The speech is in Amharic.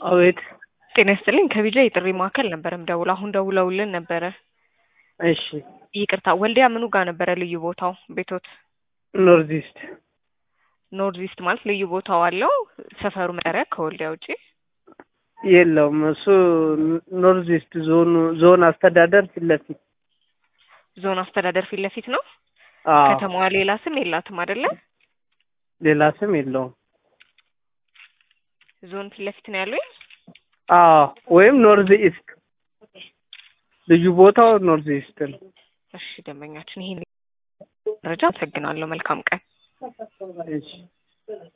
አቤት ጤና ይስጥልኝ ከቢጃ የጥሪ ማዕከል ነበር ምደውል አሁን ደውለውልን ነበረ እሺ ይቅርታ ወልዲያ ምኑ ጋር ነበረ ልዩ ቦታው ቤቶት ኖርዝ ኢስት ኖርዝ ኢስት ማለት ልዩ ቦታው አለው ሰፈሩ መጠሪያ ከወልዲያ ውጪ የለውም እሱ ኖርዝ ኢስት ዞኑ ዞን አስተዳደር ፊት ለፊት ዞን አስተዳደር ፊት ለፊት ነው አዎ ከተማዋ ሌላ ስም የላትም አይደለ ሌላ ስም የለውም ዞን ፊት ለፊት ነው ያሉኝ አዎ ወይም ኖርዝ ኢስት ልዩ ቦታው ኖርዝ ኢስት ነው እሺ ደንበኛችን ይሄን መረጃ አመሰግናለሁ መልካም ቀን እሺ